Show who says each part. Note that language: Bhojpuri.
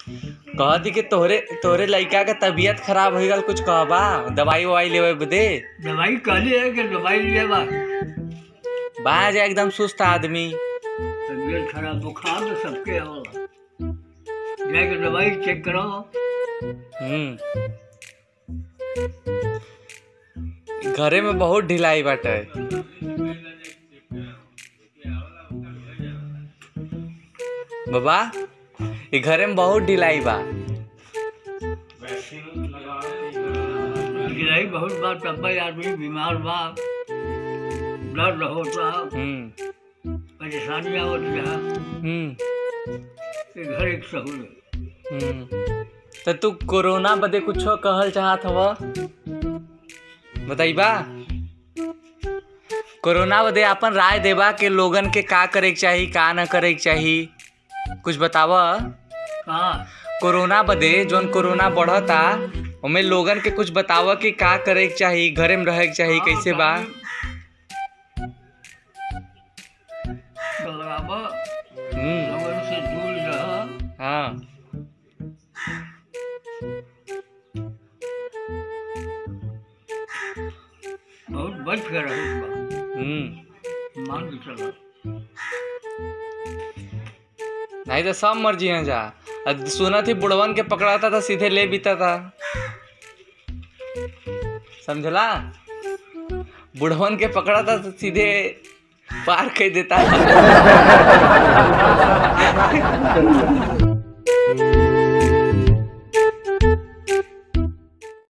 Speaker 1: कहती कि तोहरे तोहरे लइका के तबीयत खराब हो गल कुछ कहबा दवाई ववाई लेवे बदे
Speaker 2: दवाई कहली है कि दवाई लिए बा
Speaker 1: बाहर जा एकदम सुस्त आदमी
Speaker 2: तबीयत खराब बुखार तो सबके होला जाके दवाई चेक करो
Speaker 1: हम्म घरे में बहुत ढिलाई बाटे बाबा ये घरे में बहुत ढिलाई बा
Speaker 2: गिराई बहुत बार तब भी आदमी बीमार बा दर्द होता
Speaker 1: हम्म
Speaker 2: परेशानी आवत है
Speaker 1: हम्म
Speaker 2: कि घर एक सहूलत
Speaker 1: हम्म तो तू कोरोना बदे कुछो कहल चाहत हव बताइबा कोरोना बदे अपन राय देबा के लोगन के का करे के चाही का न करे के चाही कुछ बताव
Speaker 2: कहाँ
Speaker 1: कोरोना बदे जोन कोरोना बढ़ता ओमे लोगन के कुछ बताव कि का करे के चाही घरे में रहे के चाही कैसे बा
Speaker 2: लगाबा
Speaker 1: हम्म
Speaker 2: लोगन से दूर रह
Speaker 1: हाँ
Speaker 2: बहुत बच के रहे बा
Speaker 1: हम्म
Speaker 2: मान के चलो
Speaker 1: नहीं तो सब मर्जी है जा अब सुना थी बुढ़वन के पकड़ाता था सीधे ले बीता था समझला बुढ़वन के पकड़ाता तो सीधे पार कर देता